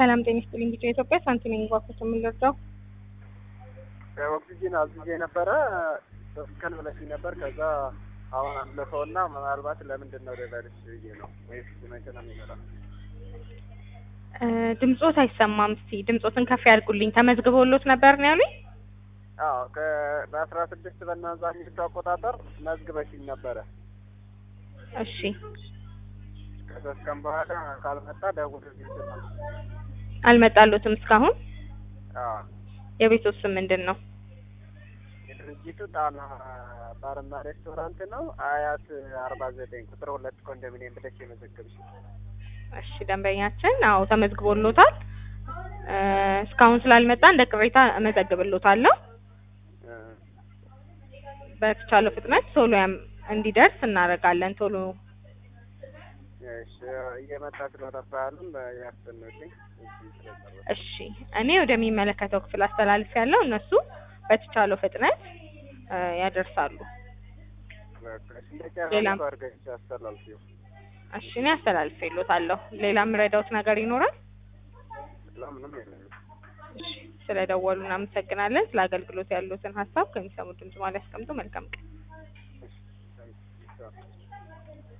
ሰላም ጤና ይስጥልኝ። ቢጫ ኢትዮጵያ ሳንቲም ባኮት የምንረዳው ኦክሲጂን አዝዤ ነበረ ሶስት ቀን ብለሽኝ ነበር። ከዛ አሁን አለፈውና ምናልባት ለምንድን ነው ልበልሽ ብዬ ነው ወይስ መቼ ነው የሚመጣው? ድምጾት አይሰማም። እስቲ ድምጾትን ከፍ ያድርጉልኝ። ተመዝግበውሎት ነበር ነው ያሉኝ? አዎ በአስራ ስድስት በናዛኝቱ አቆጣጠር መዝግበሽኝ ነበረ። እሺ ከሶስት ቀን በኋላ ካልመጣ ደውልልኝ ስል አልመጣሎትም እስካሁን። አዎ የቤቶት ስም ምንድን ነው? የድርጅቱ ጣና ባርና ሬስቶራንት ነው። አያት አርባ ዘጠኝ ቁጥር ሁለት ኮንዶሚኒየም ብለሽ የመዘገብሽ እሺ ደንበኛችን አዎ ተመዝግቦሎታል። እስካሁን ስላልመጣ እንደ ቅሬታ እመዘግብሎታለሁ። በተቻለው ፍጥነት ቶሎ ያም እንዲደርስ እናደርጋለን። ቶሎ እሺ እየመጣ ስለጠፋያሉም ያስጠንልኝ እሺ እኔ ወደሚመለከተው ክፍል አስተላልፍ ያለው እነሱ በተቻለው ፍጥነት ያደርሳሉ። ሌላም አድርገሽ አስተላልፊው። እሺ እኔ አስተላልፌሎታለሁ። ሌላ የምረዳውት ነገር ይኖራል? ለምንም የለም። እሺ ስለደወሉ እናመሰግናለን። ስለ አገልግሎት ያሉትን ሀሳብ ከሚሰሙ ድምጽ ማለት ያስቀምጡ። መልካም ቀን። እሺ